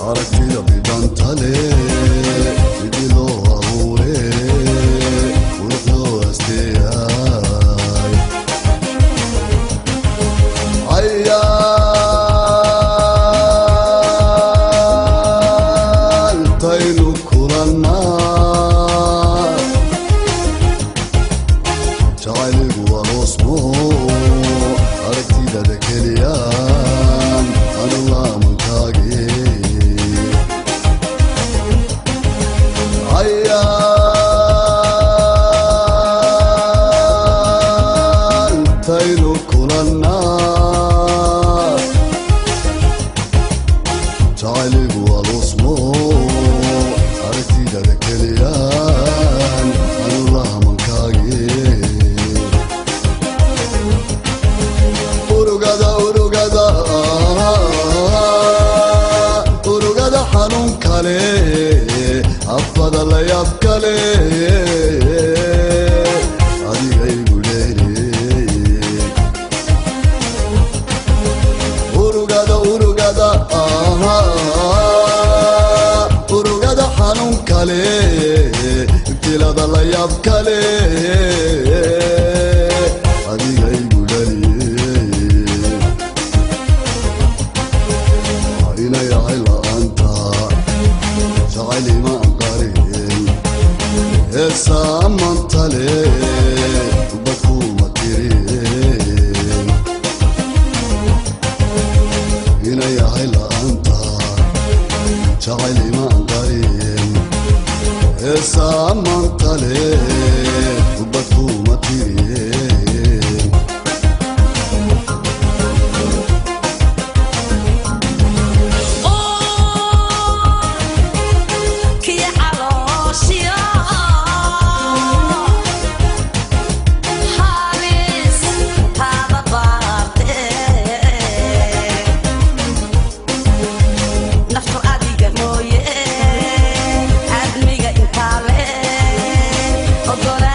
aragtida bidhantale sidii loo abuure qurux loo asteeyay cayaaltaynu kulannaa jacayligu aroosmo aragtidada keliyaan anu laamankaage cayaaltaynu kulannaa jacayligu aroosmo aragtidada keliyaan anu laamankaage urugada urugada urugada xanuun kale afada la yaab kale adigaygu leereey urugada urugada urugada xanuun kale ibtilada la yaab kale adigaygu dhaliyey inayacay la'aanta jacaylima anqarin heesaamantale badkuma tirin inayahay la'aanta jacaylima anqarin heesaamantale badkuma tirin kii calooshiyo halis taada baarte naftu adiga mooye admiga intaa le ogola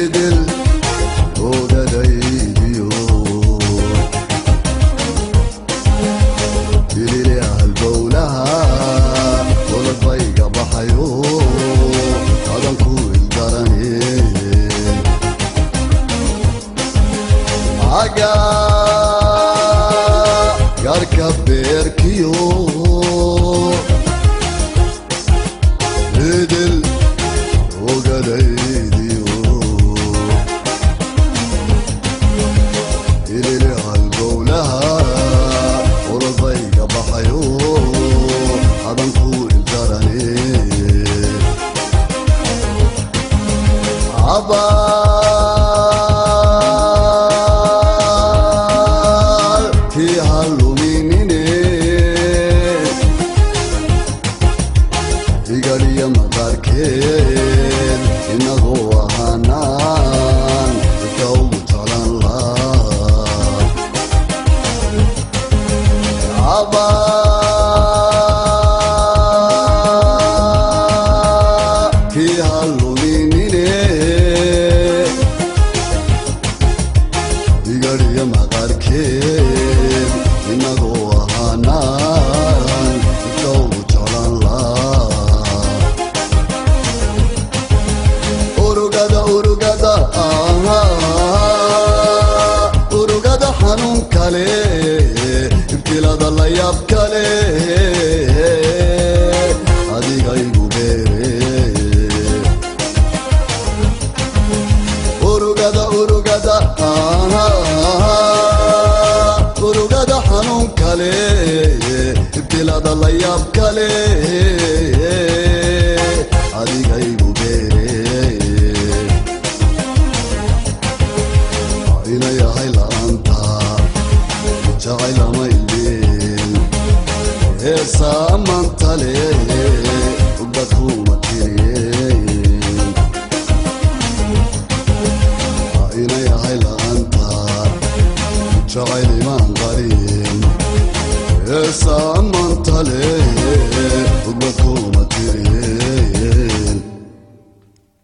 idil ogadaydiyo ilili halbowlaha olodbayga baxayo adanku ildarane aga garka beerkiyo idil ogadaydiyo ilili halbowlaha olodbayga baxayo adanku ildarane abaal kii haluminine igaliya maqaarkeen inagoo ahaanaan dadka ugu jeclan laa kii haluminine igariya maqaarkeen inagoo ahaanaan dadka ugu jeclan laa urugada urugada aha urugada xanuun kale ibtilada la yaab kale adiga igu beere urugada urugada aha urugada xanuun kale ibtilada la yaab kale adiga igu beere ina yahay la'aanta jacaylamayleen heesaa mantale